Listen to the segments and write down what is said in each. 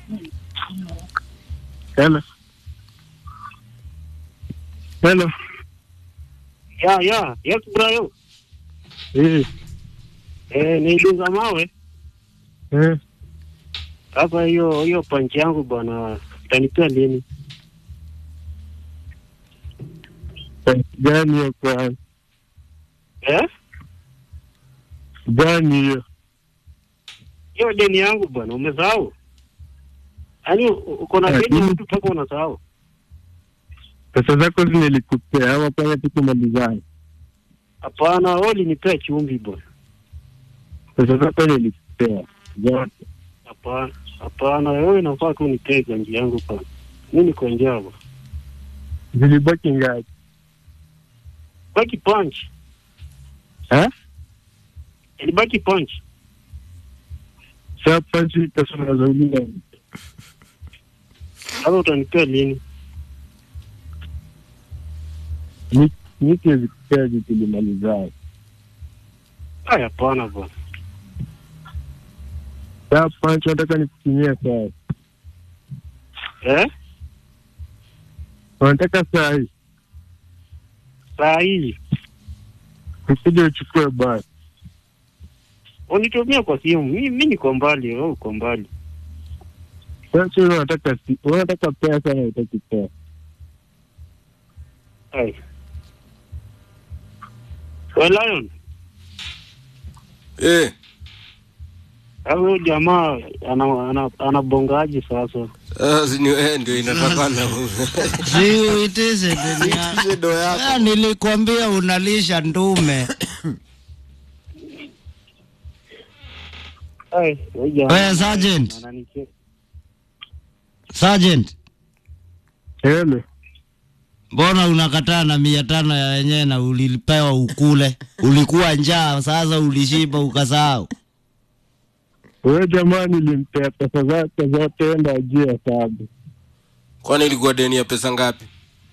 Hello. Hello. Ya, ya, yes brayo. Eh, Eh, ni dunga mawe. eh. Sasa hiyo hiyo panchi yangu bwana, utanipea lini? Gani hiyo kwa Eh? gani hiyo? Hiyo deni yangu bwana, umesahau? Yaani u- uko na Eh, deni ya mimi- mtu mpaka unasahau. Pesa zako zimelikupea ama pale tukumalizana? Hapana, wewe ulinipea chumvi bwana. Pesa zako nilikupea zote. Hapana, hapana, wewe inafaa tu nipee ganji yangu bwana. Mimi niko njaa bwana. Zilibaki ngapi? Baki punch. Eh? Ilibaki punch. Sasa panchi pesa unazouliza Sasa utanipea lini? miti zikupea zitulimalizana. Ah, hapana bwana. Sasa panchi nataka nikutumia saa. Eh? Unataka saa hii Saa hii ukija uchukue basi. unitumia kwa simu. Mimi mimi niko mbali, wewe uko mbali. Sasa wewe unataka si- wewe unataka pesa na utaki pesa. Ai. Wewe Lion, Eh, au huyo jamaa ana, ana, anabongaje sasa? sasa ni wewe ndio inatakana. si uitishe deni ya- Hizo ndo yako. Ah, nilikwambia unalisha ndume Ai, huyo jamaa. Wewe, Sergeant. Ananicheka. sergeant Hello. mbona unakataa na mia tano ya wenyewe na ulipewa ukule ulikuwa njaa sasa ulishiba ukasahau Wewe jamaa nilimpea pesa zake zote enda ajue hesabu. Kwani ilikuwa deni ya pesa ngapi?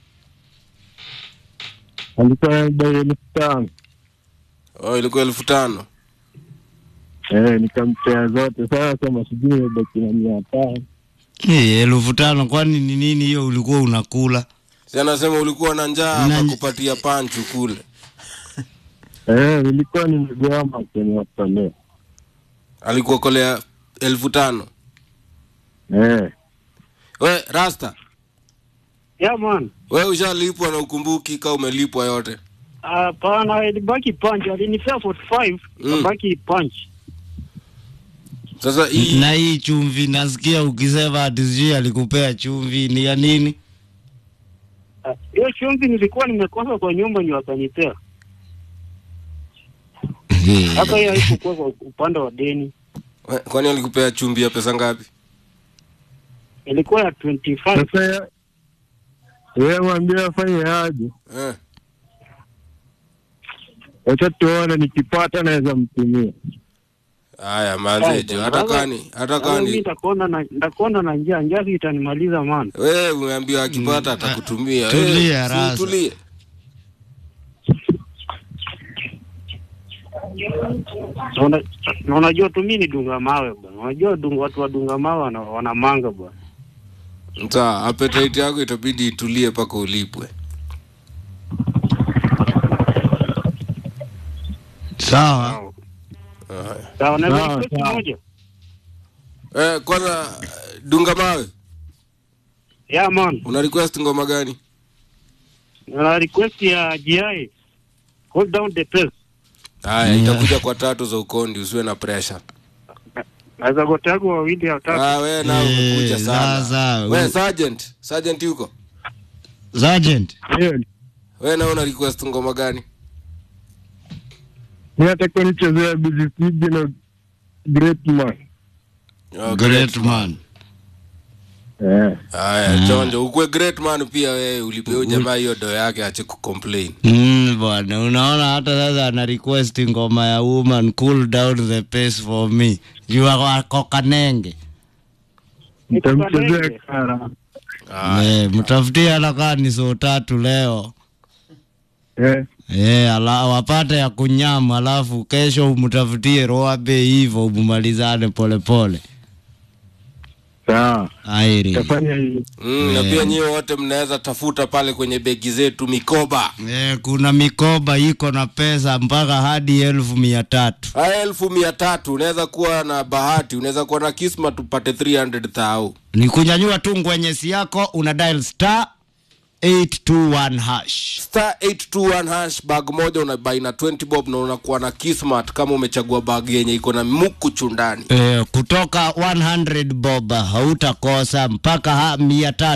Alikuwa anadai elfu tano. Oh, ilikuwa elfu tano. Eh, nikampea zote. Sasa sema sijui imebaki na mia tano. Eh, elfu tano kwani ni nini hiyo ulikuwa unakula Si anasema ulikuwa na njaa Na- akakupatia panchu kule. Eh, nilikuwa nimegoma kwenye watolea. Alikuwa kolea elfu tano. Eh, We, Rasta, Yeah man. we ushalipwa na ukumbuki ka umelipwa yote. Hapana, ilibaki punch. Alinipea 45, Mm. kabaki punch. Sasa hii na hii chumvi nasikia ukisema ati sijui alikupea chumvi ni ya nini Ah, Hiyo chumvi nilikuwa nimekosa kwa nyumba ndio akanipea. Hata hiyo haikukuwa kwa upande wa deni. we, kwani alikupea chumbi ya pesa ngapi? Ilikuwa ya 25. sasa ya- yeye mwambie afanye aje. Eh. Wacha tuone nikipata naweza mtumia. Haya manzejo, hata kani hata Sasa mimi kani nitakuona na nitakuona na njaa, njaa si itanimaliza man. wewe umeambiwa akipata atakutumia. Tulia, Eh, si Rasta. Tulie. Na una- na unajua tu mimi ni dunga mawe bwana. Unajua dunga, watu wa dunga mawe wana, wana manga bwana. Sawa, appetite yako itabidi itulie mpaka ulipwe. sawa Haya. Sawa, na Sawa, request sawa. moja. Eh, kwanza dunga mawe, Yeah man. una request ngoma gani? Na request ya GI. Hold down the pace. Haya, itakuja kwa tatu za ukondi, usiwe na pressure. Naweza gotagu wawili au tatu. Ah, wewe nao Eh, umekuja sana. sasa, Wewe u- sergeant, sergeant yuko? sergeant Hiyo Wewe nao una request ngoma gani? mi nataka nichezea busy Sibi na great man. Oh, great man Eh, Haya, chonjo, ukwe great man pia wewe ulipea jamaa hiyo do yake ache kucomplain. Mm, bwana unaona hata sasa ana request ngoma ya woman cool down the pace for me jua wako kanenge nitamchezea kara. Haya. eh, mtafutie hata kaa ni soo tatu leo Eh, eh, ala, wapate ya kunyama alafu kesho umtafutie roabe hivyo umalizane polepole Sawa. airi Tafanya hivi. mm, na pia nyie wote mnaweza tafuta pale kwenye begi zetu mikoba Eh, kuna mikoba iko na pesa mpaka hadi elfu mia tatu haya elfu mia tatu unaweza kuwa na bahati unaweza kuwa na kisma tupate 300 thau ni kunyanyua tu ngwenyesi yako una dial star 821 hash star 821 hash bag moja unabai na 20 bob na unakuwa na kismat kama umechagua bag yenye iko na mukuchu ndani eh, kutoka 100 bob hautakosa mpaka ha, mia tatu